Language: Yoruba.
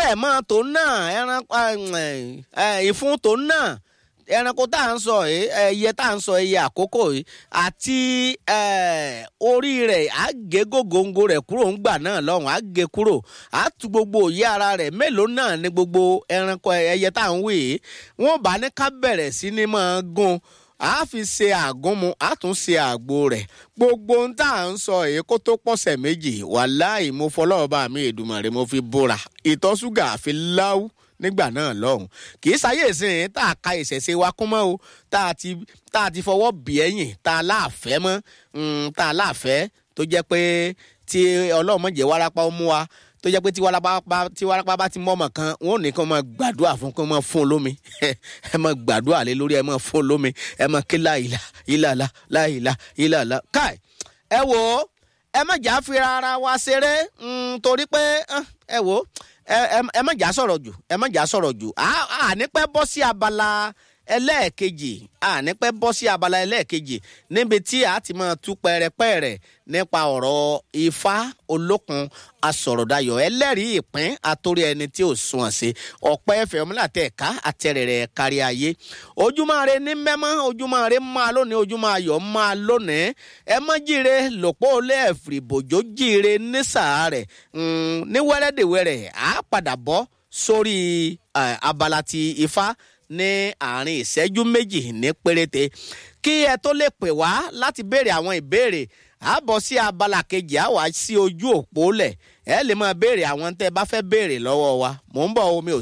mọ́ tó náà ẹran ìfún tó náà ẹranko tá à ń sọ yìí ẹyẹ tá à ń sọ ẹyẹ àkókò yìí àti orí rẹ̀ á gé gògóńgò rẹ̀ kúrò ńgbà náà lọ́hùn á gé kúrò á tu gbogbo òye ara rẹ̀ mélòó náà ni gbogbo ẹranko ẹyẹ tá à ń wí yìí wọ́n bá ní ká bẹ̀rẹ̀ sí ni máa gún a fi ṣe àgúnmu a tún ṣe àgbo rẹ̀ gbogbo ohun tá à ń sọ èyí kó tó pọ̀sẹ̀ méjì wàláì mo fọlọ́ọ̀bá mi Èdùmàrè mo fi bóra ìtọ̀ ṣúgà àfi láwù nígbà náà lọ́hùn kì í ṣayé ìsìn tá a ka ìṣẹ̀ṣe wa kún mọ́ o tá a ti tá a ti fọwọ́ bì ẹ̀yìn tá a láàfẹ́ mọ́ tá a láàfẹ́ tó jẹ́ pé tí ọlọ́run mọ̀jẹ̀ wárápá ó mú wa tó jẹ́ pé tí wárápá tí wárápá bá ti mọ́ ọmọ kan wọn ò ní kí wọ́n máa gbàdúrà fún kí wọ́n máa fún un lómi ẹ máa gbàdúrà lé lórí ẹ máa fún un lómi ẹ máa ké láìla ìlàlá láìla ìlàlá káì ẹ wò ó ẹ má jà fi ara wa ṣeré torí pé ẹ wò ó ẹ má jà sọ̀rọ̀ jù ẹ má jà sọ̀rọ̀ jù àní pẹ́ bọ́ sí abala ẹlẹ́ẹ̀kejì àní pẹ́ bọ́ sí abala ẹlẹ́ẹ̀kejì níbi tí a ti máa tú pẹ́rẹ́pẹ́rẹ́ nípa ọ̀rọ̀ ifá olókun asọ̀rọ̀dayọ̀ ẹlẹ́rìí ìpín àtòrí ẹni tí ò sún ọ̀sẹ̀ ọ̀pẹ́ ẹ̀fẹ̀ ọmọláàtẹ̀ ẹ̀ka àtẹ̀rẹ̀rẹ̀ kárí ayé ojúmọ́ rẹ ní mẹ́mọ́ ojúmọ́ rẹ máa lónìí ojúmọ́ ayọ̀ máa lónìí ẹ mọ́ jíire lòpọ̀ olé ẹ̀fìrì bòjó jíire ní sàárẹ̀ ní wẹ́rẹ́dẹ̀wẹ́rẹ́ á padà bọ́ sórí abala ti ifá ní àárín ìṣẹ́jú méjì ní péréte kí ẹ tó lè pè wá láti béèrè àwọn ìbéèrè a bọ̀ sí abala kejì a wá sí ojú òpó lẹ̀ ẹ lè máa béèrè àwọn tẹ́ ẹ bá fẹ́ béèrè lọ́wọ́ wa mò ń bọ̀ omi ò